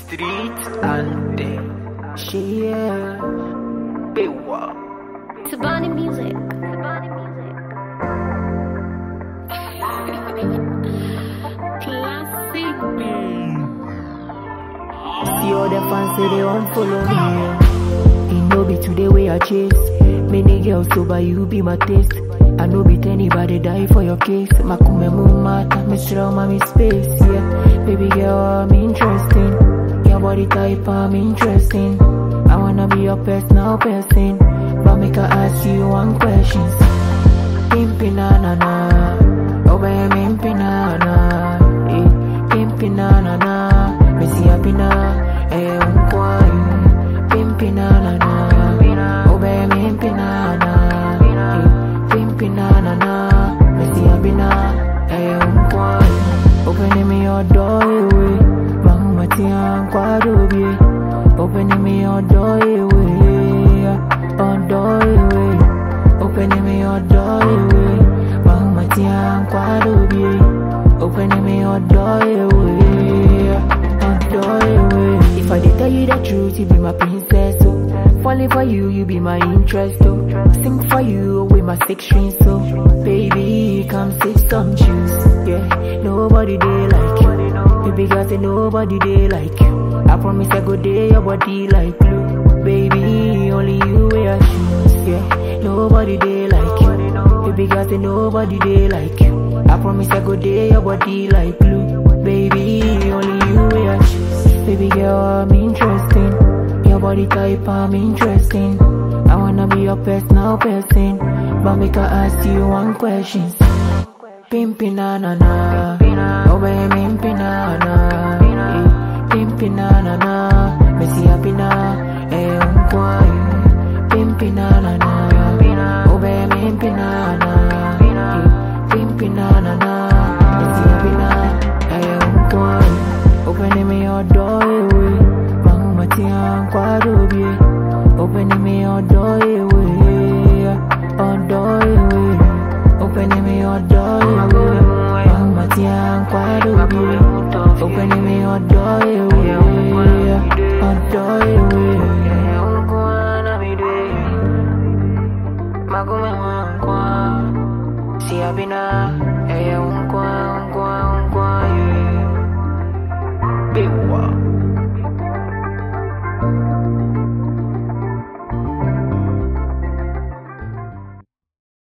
street anthem. She yeah, Bewa. Tabani music. Tabani music. Classic. See all the fans say they want follow me. It no be today way I chase. Many girls sober, you be my taste. I no beat anybody die for your case. Makume mumata, me strong, mommy space, yeah. Baby girl, I'm interesting. Your body type, I'm interesting. I wanna be your personal person. But make I ask you one question. Pimpin' na na na. Oh, baby, pimpin' na na. Eh, pimpin' na na na. Missy happy na. Eh, unkwai. Pimpin' na na na. Oh, baby, pimpin' na na. Eh, pimpin' na na na. Missy happy na. Eh, unkwai. Open me your door, away. Mama, tia, kwado, be. Open me your door, away. Your door, away. Open me your door, away. Mama, tia, kwado, be. Open me your door, away. Your door, away. If I did tell you the truth, you be my princess, oh. Falling for you, you be my interest, oh. Sing for you with my six strings, so baby, come take some juice, yeah. Nobody they like you. Baby girl say nobody they like you. I promise I go day your body like glue. Baby, only you wear shoes, yeah. Nobody they like you. Baby girl say nobody they like you. I promise I go day your body like glue. Baby, only you wear shoes. Baby girl, I'm interesting. Your body type, I'm interesting. I wanna be your personal person. But make I ask you one question. Pimpin' na na na. Oh baby, pimpin' na na. Eh, Pimpin' na na na. Missy happy na. Eh, unkwai. Pimpin' na na na. Oh baby, pimpin' na na. Eh, Pimpin' na na na. Missy happy na. Eh, unkwai. Open me your door, away. Mama, tia, kwado, be. Open me your door, away. Your door, away. Open me your door, away. Mama, tia, kwado, be. Open me your door, away. Your door, away. Magume mwankwa, si abina, eh, unkwa, unkwa, unkwa,